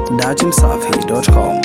datimsafi.com.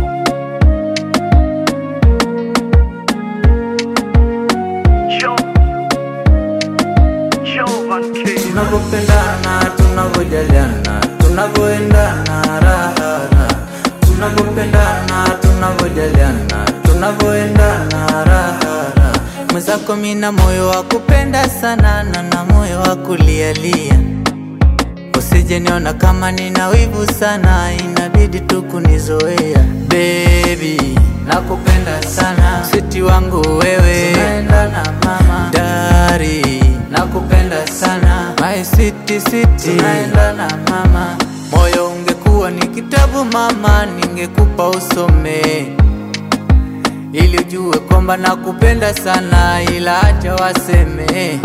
Tunapopendana, tunavyojaliana, tunavyoendana raha Tunapopendana, tunavyojaliana, tunavyoendana raha Mwenzako mina moyo wa kupenda sana na na moyo wa kulialia Usije niona kama nina wivu sana, inabidi tu kunizoea Baby, nakupenda sana, siti wangu wewe, tunaendana mama Dari, nakupenda sana, my city city, tunaendana mama Moyo ungekuwa ni kitabu mama, ningekupa usome ili ujue kwamba nakupenda sana, ila acha waseme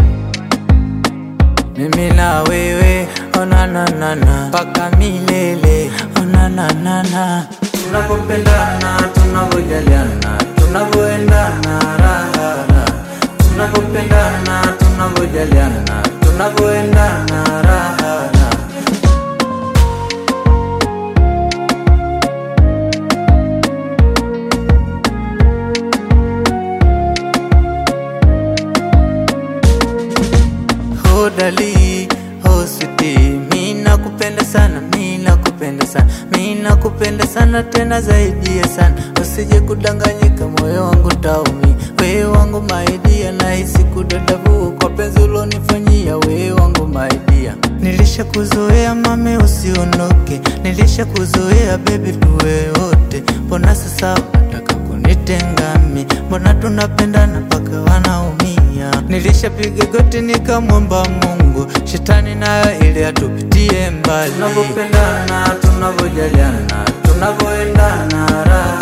mimi na wewe onananana mpaka milele onananana tunapopendana tunavyojaliana tunavyoendana raha tunapopendana tunavyojaliana tunavyoendana raha hodali hositi mi nakupenda sana mi nakupenda sana mi nakupenda sana tena zaidi ya sana usije kudanganyika moyo wangu taumi wewe wangu maidia nahisi kudadavua kwa penzi ulonifanyia wewe wangu maidia nilisha kuzoea mame usiondoke nilisha kuzoea bebi tuwe wote mbona sasa unataka kunitengami mbona tunapendana mpaka wanaumia nilishapiga goti nikamwomba mungu shetani nayo ili atupitie mbali tunavyopendana tunavyojaliana tunavyoendana raha